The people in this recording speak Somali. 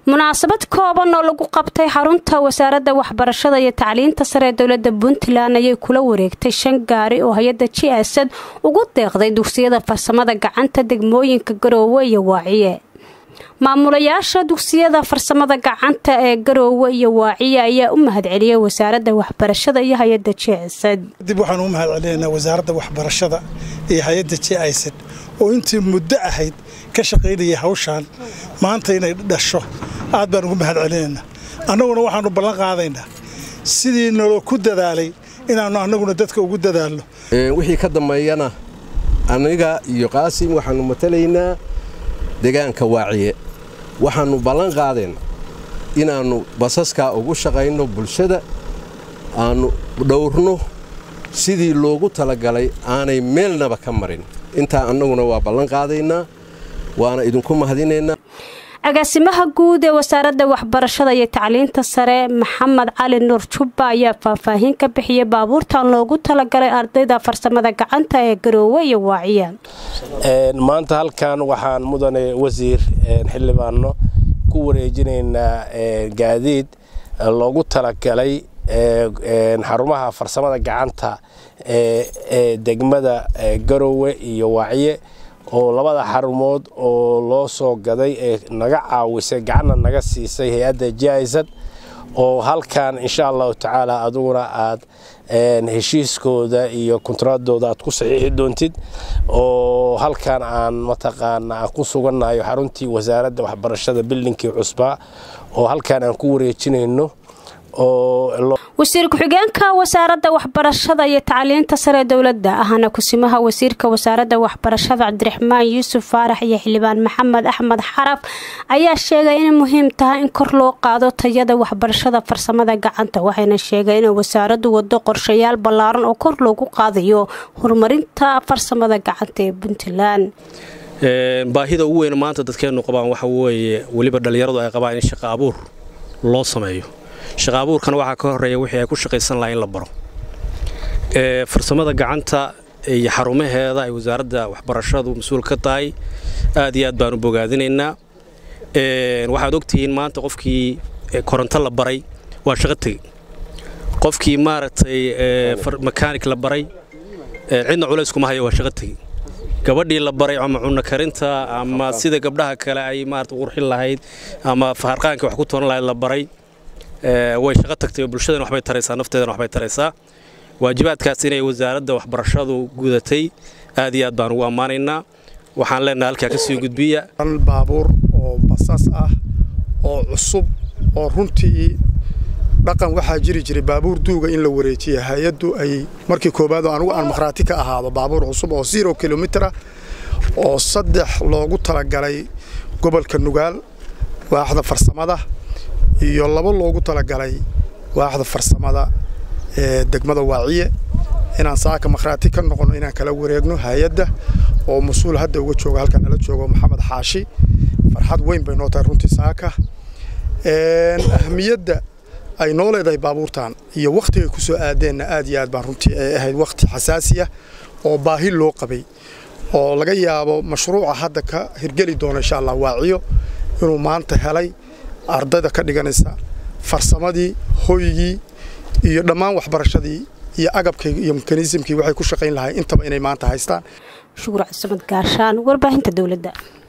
munaasabad kooban oo lagu qabtay xarunta wasaaradda waxbarashada iyo tacliinta sare ee dowlada puntland ayay kula wareegtay shan gaari oo hay-adda jiasad ugu deeqday dugsiyada farsamada gacanta degmooyinka garoowe iyo waaciye maamulayaasha dugsiyada farsamada gacanta ee garoowe iyo waaciye ayaa u mahadceliyay wasaaradda waxbarashada iyo hay-adda jiasad dib waxaan u mahad celinaynaa wasaaradda waxbarashada iyo hay-adda jiasad oo intii muddo ahayd ka shaqaynayay hawshaan maanta inay dhasho aad baan ugu mahad celinaynaa annaguna waxaanu ballan qaadaynaa sidii naloo ku dadaalay inaannu annaguna dadka ugu dadaalno wixii ka dambeeyana aniga iyo qaasim waxaannu matalaynaa deegaanka waaciye waxaannu ballan qaadayna inaannu basaskaa ugu shaqayno bulshada aannu dhowrno sidii loogu talagalay aanay meelnaba ka marin intaa annaguna waa ballan qaadaynaa waana idinku mahadinaynaa agaasimaha guud ee wasaaradda waxbarashada iyo tacliinta sare maxamed cali nuur jubba ayaa faahfaahin ka bixiyay baabuurtan loogu talagalay ardayda farsamada gacanta ee garoowe iyo waaciya maanta halkan waxaan mudane wasiir xildhibaano ku wareejinaynaa gaadiid loogu talagalay xarumaha farsamada gacanta ee degmada garoowe iyo waaciye oo labada xarumood oo loo soo gaday ee naga caawisay gacanna naga siisay hay-adda jaisad oo halkan insha allahu tacaala aduguna aad heshiiskooda iyo kontraadooda aad ku saxiixi doontid oo halkan aan mataqaana aan ku sugannahay xaruntii wasaaradda waxbarashada billinkii cusbaa oo halkan aan ku wareejinayno wasiir ku-xigeenka wasaaradda waxbarashada iyo tacliinta sare dowladda ahna kusimaha wasiirka wasaaradda waxbarashada cabdiraxmaan yuusuf faarax iyo xildhibaan maxamed axmed xaraf ayaa sheegay inay muhiim tahay in kor loo qaado tayada waxbarashada farsamada gacanta waxayna sheegay inay wasaaraddu wado qorshayaal ballaaran oo kor loogu qaadayo horumarinta farsamada gacanta ee puntland baahida ugu weyn maanta dadkeennu qabaan waxa weeye weliba dhallinyaradu ay qabaan in shaqo abuur loo sameeyo shaqa abuurkana waxaa ka horeeya wixii ay ku shaqaysan lahaa in la baro farsamada gacanta iyo xarumaheeda ay wasaaradda waxbarashadu mas-uul ka tahay aad iyo aad baan u bogaadinaynaa waxaad ogtihiin maanta qofkii koronto la baray waa shaqo tegey qofkii maaragtay makaanik la baray cidna culays kuma hayo waa shaqo tegey gabadhii la baray ama cunno karinta ama sida gabdhaha kale ay maarata qurxin lahayd ama harqaankii wax ku toran lahayd la baray way shaqo tagtay oo bulshadana waxbay taraysaa nafteedana waxbay taraysaa waajibaadkaas inay wasaaradda waxbarashadu gudatay aad iyo aad baan ugu ammaanaynaa waxaan leenahay halkaa ka sii gudbiya baabuur oo basas ah oo cusub oo runtii dhaqan waxaa jiri jiray baabuur duuga in la wareejiya hay-addu ay markii koowaad oo anugu aan makhraati ka ahaado baabuur cusub oo zero kilomitera oo saddex loogu talagalay gobolka nugaal waaxda farsamada iyo labo loogu talagalay waaxda farsamada ee degmada waaciye inaan saaka makhraati ka noqono inaan kala wareegno hay-adda oo mas-uul hadda uga jooga halkan nala joogo maxamed xaashi farxad weyn bay noo tahay runtii saaka ahmiyadda ay noo leedahay baabuurtan iyo wakhtigay ku soo aadeenna aad iyo aad baan runtii ay ahayd wakhti xasaasi ah oo baahi loo qabay oo laga yaabo mashruuca hadda ka hirgeli doono insha allah waaciyo inuu maanta helay ardayda ka dhiganaysa farsamadii hoygii iyo dhammaan waxbarashadii iyo agabkayga iyo mekanisimkii waxay ku shaqayn lahay intaba inay maanta haystaan shukur cabdisamad gaashaan warbaahinta dowladda